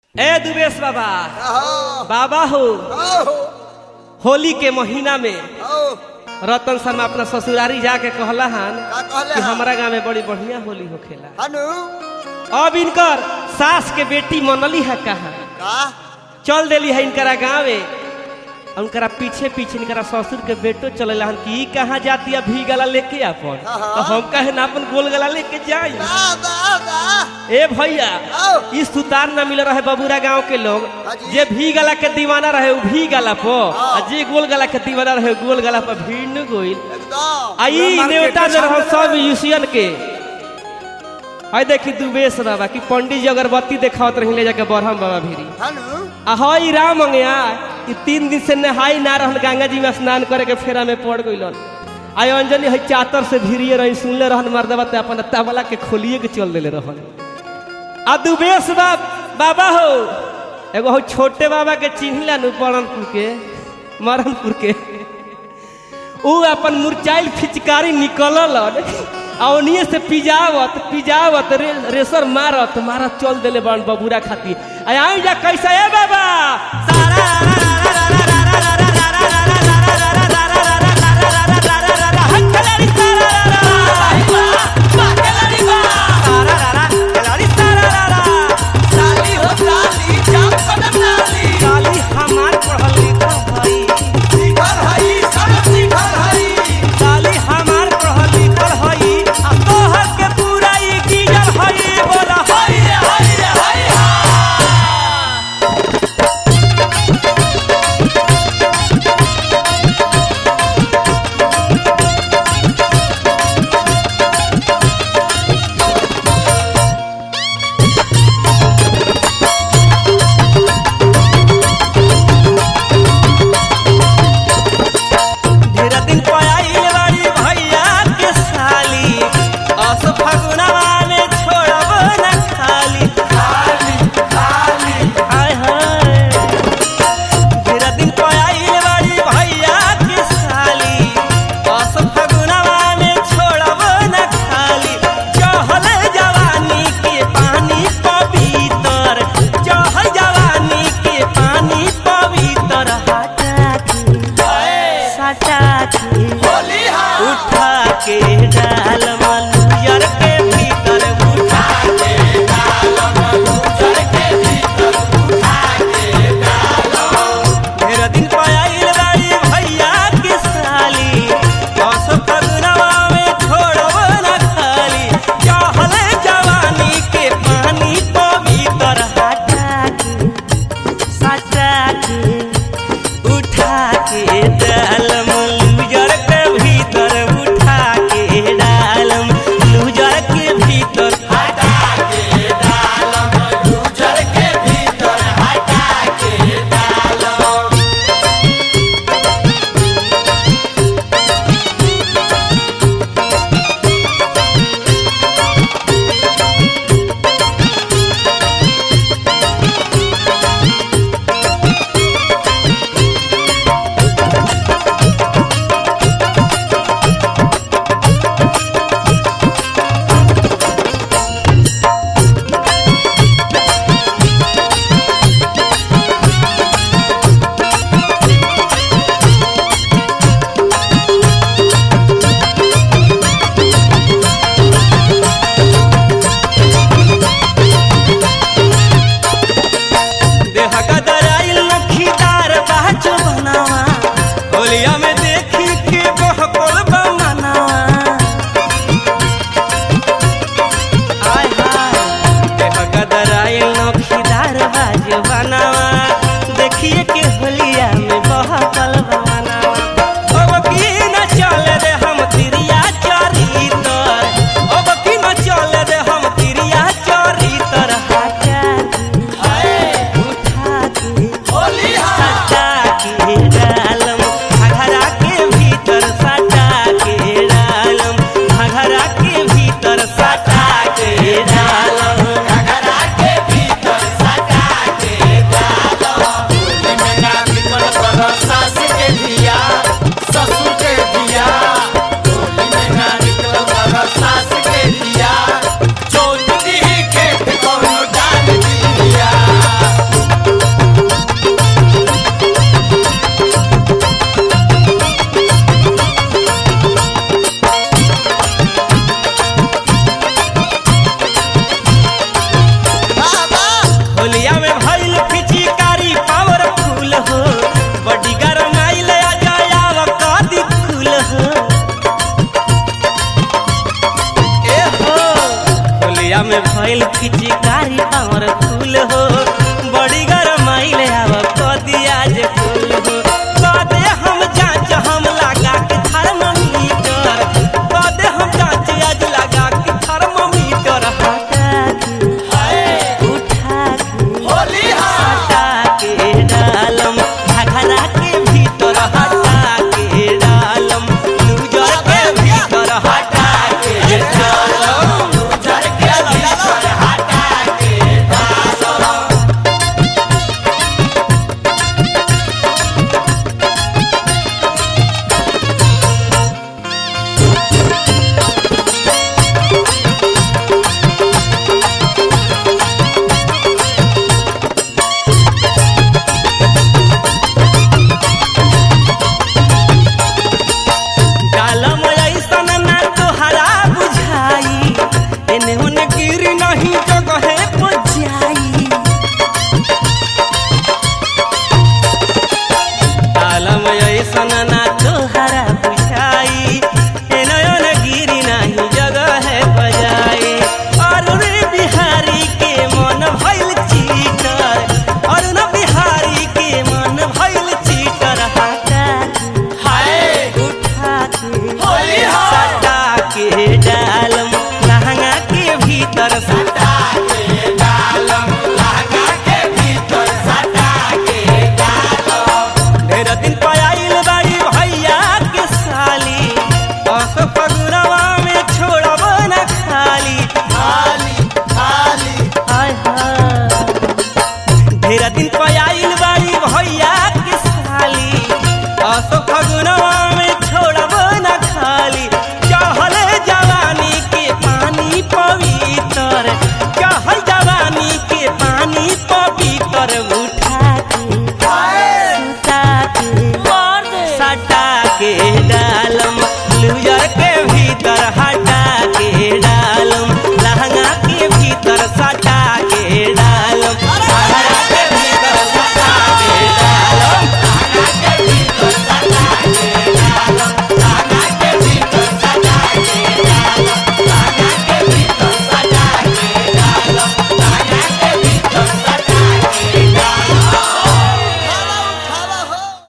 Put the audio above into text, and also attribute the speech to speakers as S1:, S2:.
S1: ए दुबेश बाबा
S2: आहो,
S1: बाबा हो
S2: आहो,
S1: होली के महीना में
S2: आहो,
S1: रतन शर्मा अपना ससुरारी जाके कहला हन
S2: का कहले
S1: कि
S2: हन?
S1: हमारा गांव में बड़ी बढ़िया होली होखेला
S2: हनु
S1: अब इनकर सास के बेटी मनली है कहा
S2: का
S1: चल देली है इनकरा गाँवे उनकरा पीछे पीछे इनकरा ससुर के बेटो चले हन कि ई कहाँ जाती है भी गला लेके अपन
S2: हाँ।
S1: तो हम कहे ना अपन गोल गला लेके जाई
S2: दा दा दा
S1: ए भैया
S2: आओ
S1: ई सुतार न मिल रहे बबूरा गांव के लोग
S2: हाँ जी।
S1: जे भी गला के दीवाना रहे उ भी गला पो
S2: हाँ।
S1: आ जे गोल गला के दीवाना रहे उ गोल गला पर भीड़ न गोइल
S2: एकदम
S1: आई नेवता जो रहो सब यूसियन के आई देखी दुबेश बाबा कि पंडित जी अगरबत्ती देखावत रही ले जाके बरहम बाबा भीरी
S2: हनु
S1: आ हई राम अंगया कि तीन दिन से नहाई ना रहल गंगा जी में स्नान करे के फेरा में पड़ गइलन आई अंजनी हई चातर से भिरिए रही सुनले रहन मर्दबा ते अपन तबला के खोलिए के चल देले रहन आ दुबेश बाब बाबा हो एगो हो छोटे बाबा के चिन्हला नु परणपुर के मरणपुर के ऊ अपन मुरचाइल फिचकारी निकलल आ ओनिए से पिजावत पिजावत रे, रेसर मारत मारत चल देले बन बबूरा खाती आ आई जा कैसा है बाबा सारा
S2: साली हो साली जाम कदम नाली
S1: साली हमार पढ़ल लिखल भई
S2: शिखर हई सब शिखर हई
S1: साली हमार पढ़ल लिखल हई आ तोहर के पूरा ई गिजल हई बोला हई
S2: हई रे हई
S1: ढेरा दिन पयाइल बाड़ी भैया के साली अस फगुनवा में छोड़ब न खाली
S2: खाली खाली
S1: हाय हाय ढेरा दिन पयाइल बाड़ी भैया के साली अस फगुनवा में छोड़ब न खाली चहल जवानी के पानी पवित्र चहल जवानी के पानी पवित्र हटा के सटा के
S2: होली हा
S1: उठा के डाल मलुयर के भीतर उठा
S2: के डालम गुजर के भीतर उठा के डालम
S1: मेरा दिन पायल बाई भैया की साली दस फगुनवा में छोड़ब न खाली चहल जवानी के पानी पवित्र हटा के सटा के उठा के डालम लूजर के भीतर उठा के डालम लूजर के भीतर
S2: हटा के डालम गुजर के भीतर हटा के डालम
S1: देह गदराइल नखीदार बाजो बनावा होलिया में देखी के बहकोल बनावा आय हाय देह गदराइल नखीदार बाजो बनावा देखिए के होलिया में बहकल बनावा अब की न चले रे हम तिरिया चरी तर अब की न चले रे हम तिरिया चरी तर हटा उठा के
S2: होली हा
S1: सटा के डालम घघरा के भीतर सटा के डालम घघरा के भीतर सटा के डालम
S2: घघरा के भीतर सटा के पपीतर